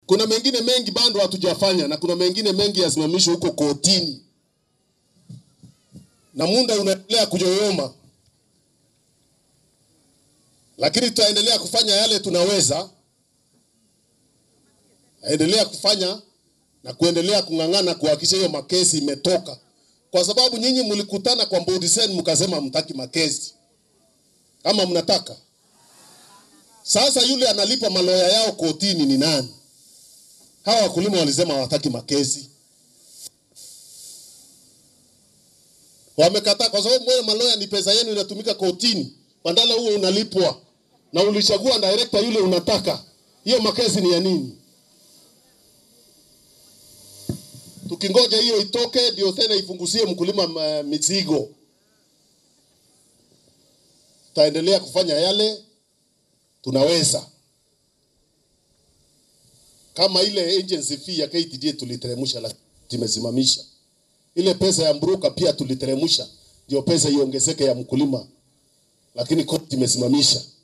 Kuna mengine mengi bado hatujafanya na kuna mengine mengi yasimamishwe huko kotini, na muda unaendelea kuyoyoma, lakini tutaendelea kufanya yale tunaweza, endelea kufanya na kuendelea kung'ang'ana kuhakikisha hiyo makesi imetoka, kwa sababu nyinyi mlikutana kwa bodi zenu mkasema mtaki makesi ama mnataka. Sasa yule analipa maloya yao kotini ni nani? Hawa wakulima walisema hawataki makesi, wamekataa kwa sababu mwe maloya ni pesa yenu inatumika kotini, badala huo unalipwa na ulichagua director yule unataka. Hiyo makesi ni ya nini? Tukingoja hiyo itoke ndio tena ifungusie mkulima uh, mizigo. Tutaendelea kufanya yale tunaweza kama ile agency fee ya KTDA tuliteremsha, lakini tumesimamisha ile pesa ya Mburuka pia tuliteremsha, ndio pesa iongezeke ya mkulima, lakini koti imesimamisha.